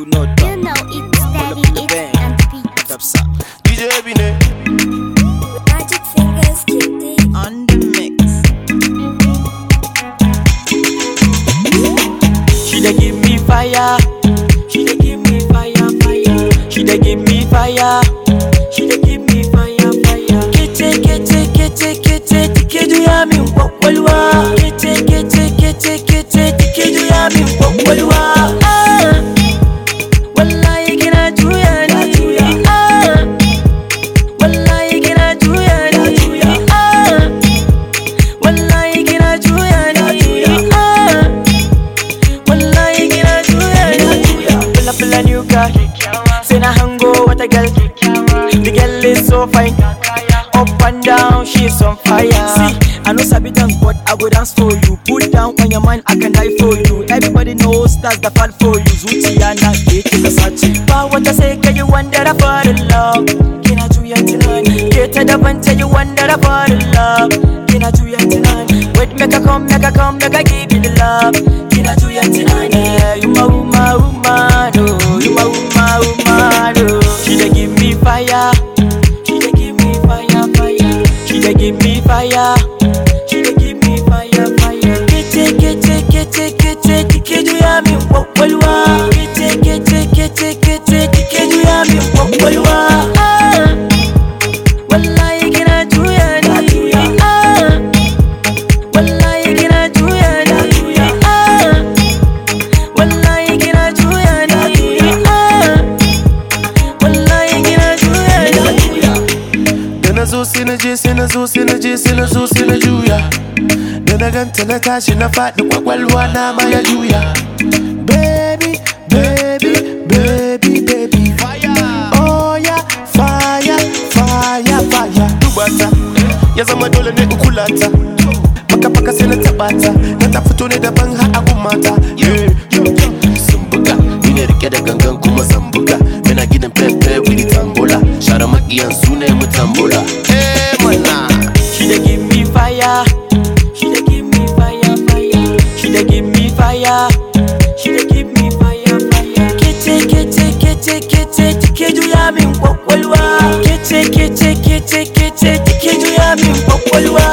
you know You done. know it's steady, the it's band. and beat. Top side. DJ Bine. Magic fingers, kitty. on the mix. She dey give me fire. She dey give me fire, fire. She dey give me fire. She dey give me fire, fire. Kete kete kete kete tikeju ya mi kwakwalwa. Kete kete kete kete tikeju ya mi kwakwalwa. Ah, wallahi kina juya ni. Ah, wallahi kina juya ni. Ah, wallahi kina juya ni. Ah. wallahi kina juya ni Pull up a new car Say na hango wata girl The girl is so fine Up and down, she's on fire See, I know sabi dance but I go dance for you Put down on your mind, I can die for you Everybody knows that's the fall for you Zuciya na ke kika sace Ba wata sai ka yi wanda da fall in love Kina juya tunani Ke ta daban ta yi wanda da fall in love Kina juya tunani Wait make I come, make I come, make I give you the love Kina juya tunani Yeah, you my woman, woman, oh You my woman, woman, oh She dey give me fire She dey give me fire, fire She dey give me fire She dey give me fire, fire Kete, kete, kete, kete Tikeju ya mi kwakwalwa Kete, kete, kete, kete Tikeju ya mi kwakwalwa Ah, wallahi kina juya ni Ah, wallahi kina juya ni Ah, wallahi kina juya ni Ah, wallahi kina juya ni Da na zo sai na je sai na zo sai na je sai na zo sai na juya. Da na ganta na tashi na faɗi kwakwalwa na ma ya juya. Baby, baby, baby, baby. Oh yeah, fire, fire, fire. Dubata, ya zama dole ne in kula ta. Paka paka sai na taɓa ta, na ta fito ne daban har a mata. Yeah, sun buga, ni ne rike da gangan kuma zan buga. Muna gidan pepe wili tambola, share makiyan su ne mu tambola. Eh mana. She dey give me fire. She dey give me fire, fire. She dey give me fire. She dey give me fire, fire. Kete, kete, kete, kete, tikeju ya min kwakwalwa. Kete, kete, kete, kete, tikeju ya min kwakwalwa.